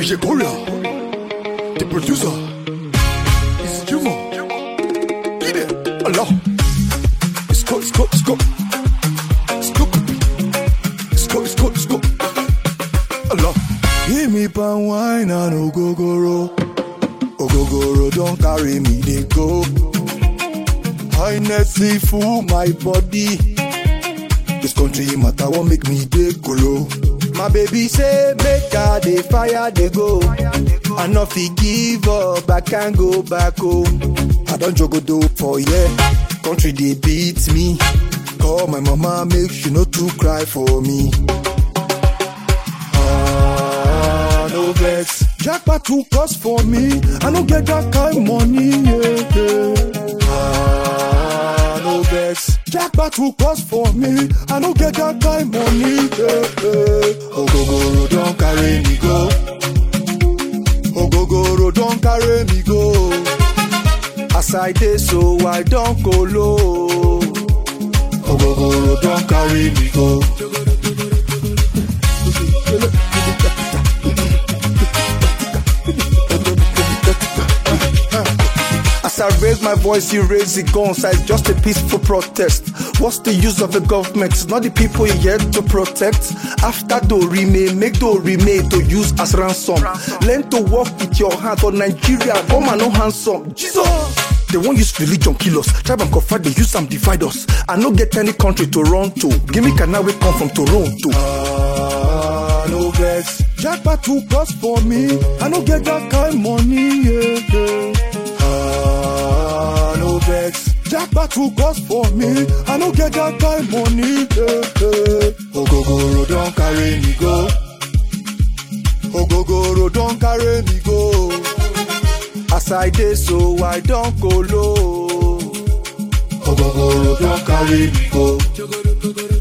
DJ Korea, the producer, is Juma. Get it, Allah. It's go, it's go, it's go. It's go, it's go, it's go, it's go. Allah. Give me pan wine and ogogoro. Ogogoro don't carry me, they go. Highnessy full my body. This country matter won't make me dey kolo. My baby say make her dey fire dey go. I no fit give up, I can't go back home. I don jogodo for yeah, country dey beat me. Call my mama make she no too cry for me. Ah, no vex. Jackpot too cost for me. I no get that kind money. Yeah, yeah. Ah, no vex. Jackpot too cost for me. I no get that kind money. Yeah, yeah. Ogogoro don carry me go. Ogogoro don carry me go. As I dey so I don kolo. Ogogoro don carry me go. As I raise my voice, you raise the guns. It's just a peaceful protest. What's the use of the government? It's not the people you yet to protect. After do remain, make do remain to use as ransom. Learn to walk with your hand on Nigeria. Come and no handsome. Jesus. They won't use religion kill us. Tribe and confide, they use them divide us. I no get any country to run to. Give me Kanawe come from Toronto. Ah, no vex. Jackpot too cost for me. I no get that kind money. Yeah, yeah. Ah, no vex. Jackpot too cost for me. I no get that kind money. Yeah, yeah. Ogogoro don carry me go. Ogogoro don carry me go. As I dey so I don kolo. Ogogoro don carry me go.